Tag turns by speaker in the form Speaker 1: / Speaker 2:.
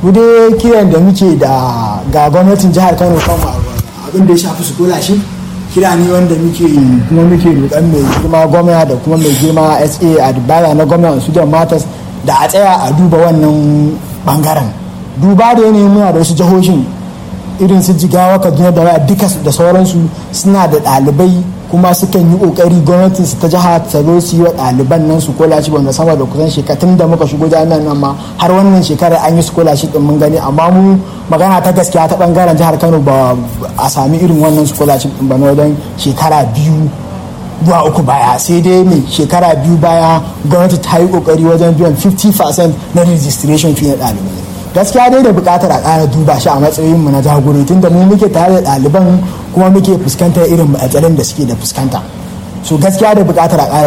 Speaker 1: mu dai kiran da muke da ga gwamnatin jihar kano kan abin da ya shafi scholarship kira ne wanda muke kuma muke roƙon mai girma gwamna da kuma mai girma sa a dubara na gwamna su da matas da a tsaya a duba wannan bangaren duba da yanayin muna da wasu jihohin irin su jigawa kaduna da waya duka da sauransu suna da ɗalibai kuma sukan yi ƙoƙari gwamnatin su ta jiha ta zo su yi wa ɗaliban nan su kolashi wanda sama da kusan shekatun da muka shigo jami'an nan ma har wannan shekarar an yi su kolashi din mun gani amma mu magana ta gaskiya ta bangaren jihar kano ba a sami irin wannan su kolashi din ba na wajen shekara biyu zuwa uku baya sai dai mai shekara biyu baya gwamnati ta yi kokari wajen biyan 50% na registration fee na ɗalibai gaskiya dai da buƙatar a ƙara duba shi a matsayin mu na jagori tunda mu muke tare da ɗaliban kuma muke fuskantar irin matsalolin da suke da fuskanta so gaskiya da buƙatar a ƙara